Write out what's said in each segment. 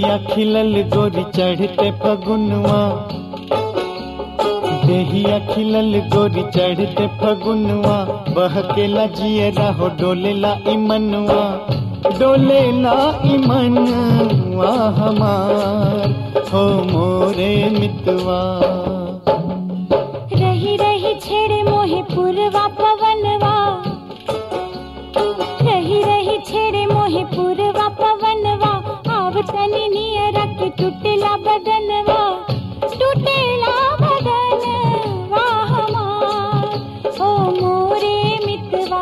देहिया खिलल गोरी चढ़ते फगुनवा देहिया खिलल गोरी चढ़ते फगुनवा बहकेला जियरा हो डोलेला इमनवा डोलेला इमनवा हमार हो मोरे मितवा रही रही छेड़े मोहे पुरवा पवनवा रही रही छेड़े मोहे पुरवा पवनवा आव तनी नियरा के टूटेला बदनवा टूटेला बदनवा हमार ओ मोरे मितवा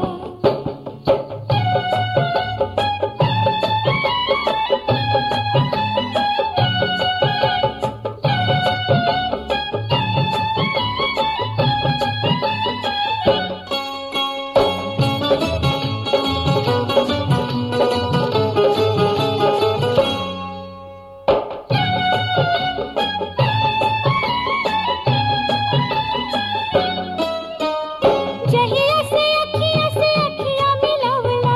जहिया से अखिया से अखिया मिलावला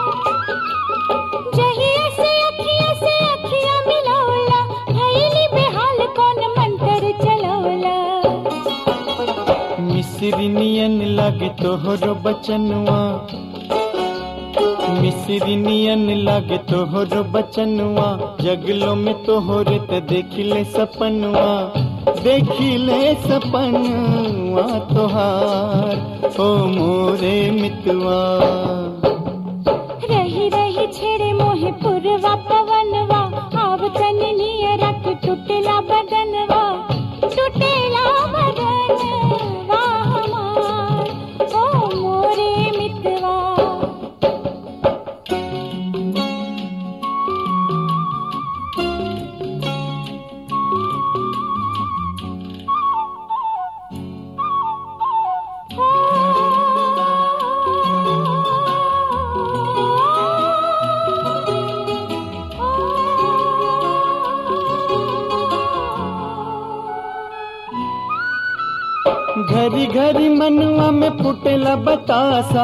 जहिया से अखिया से अखिया मिलावला भइली बेहाल कौन मंतर चलावला मिस्री नियन लागे तोहरो बचनवा मिस्री नियन लागे तोहरो बचनवा जगलो में तोहरे त देखिले सपनवा देखिले सपनवा तोहार ओ मोरे मितवा रही रही छेड़े मोहे पुरवा पवनवा आव तनी नियरा के टूटेला बदनवा टूटेला बदनवा हमार ओ मोरे मितवा घरी घरी मनवा में फुटेला बतासा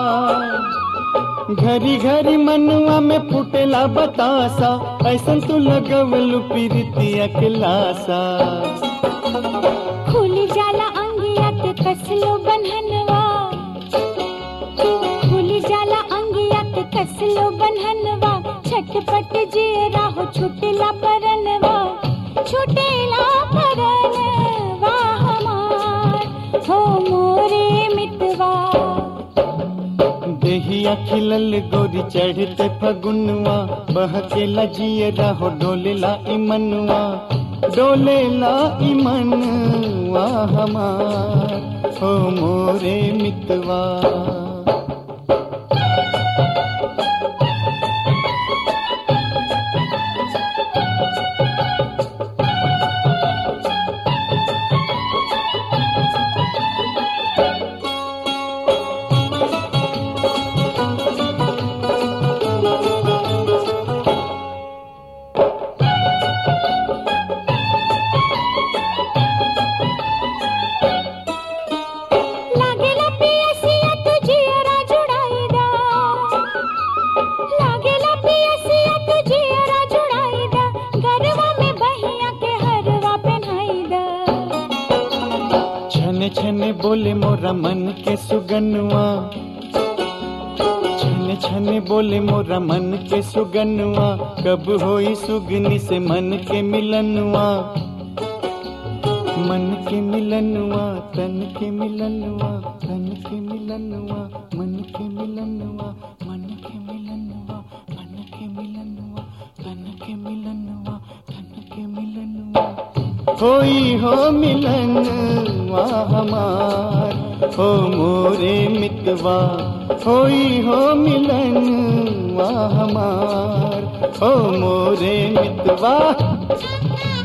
घरी घरी मनवा में फुटेला बतासा ऐसन तू लगवलू पीरितिया के लासा खुली जाला अंगिया के कसलो बनहनवा खुली जाला अंगिया के कसलो बनहनवा छटपट जियरा हो छुटेला परनवा छुटेला परनवा हमार हो मोरे मितवा देहिया खिलल गोरी चढ़ते फगुनवा बहकेला जियरा हो डोलेला इमनवा डोलेला इमनवा हमार हो मोरे मितवा लागेला पियसिया तू जियरा जुड़ाईदा लागेला पियसिया तू जियरा जुड़ाईदा गरवा में बहिया के हरवा पहनाईदा छने छने बोले मोरा मन के सुगनवा छने छने बोले मोरा मन के सुगनवा कब होई सुगनी से मन के मिलनवा मन के मिलनवा तन के मिलनवा तन के मिलनवा मन के मिलनवा मन के मिलनवा मन के मिलनवा तन के मिलनवा तन के मिलनवा होई हो मिलनवा हमार हो मोरे मितवा होई हो मिलनवा हमार हो मोरे मितवा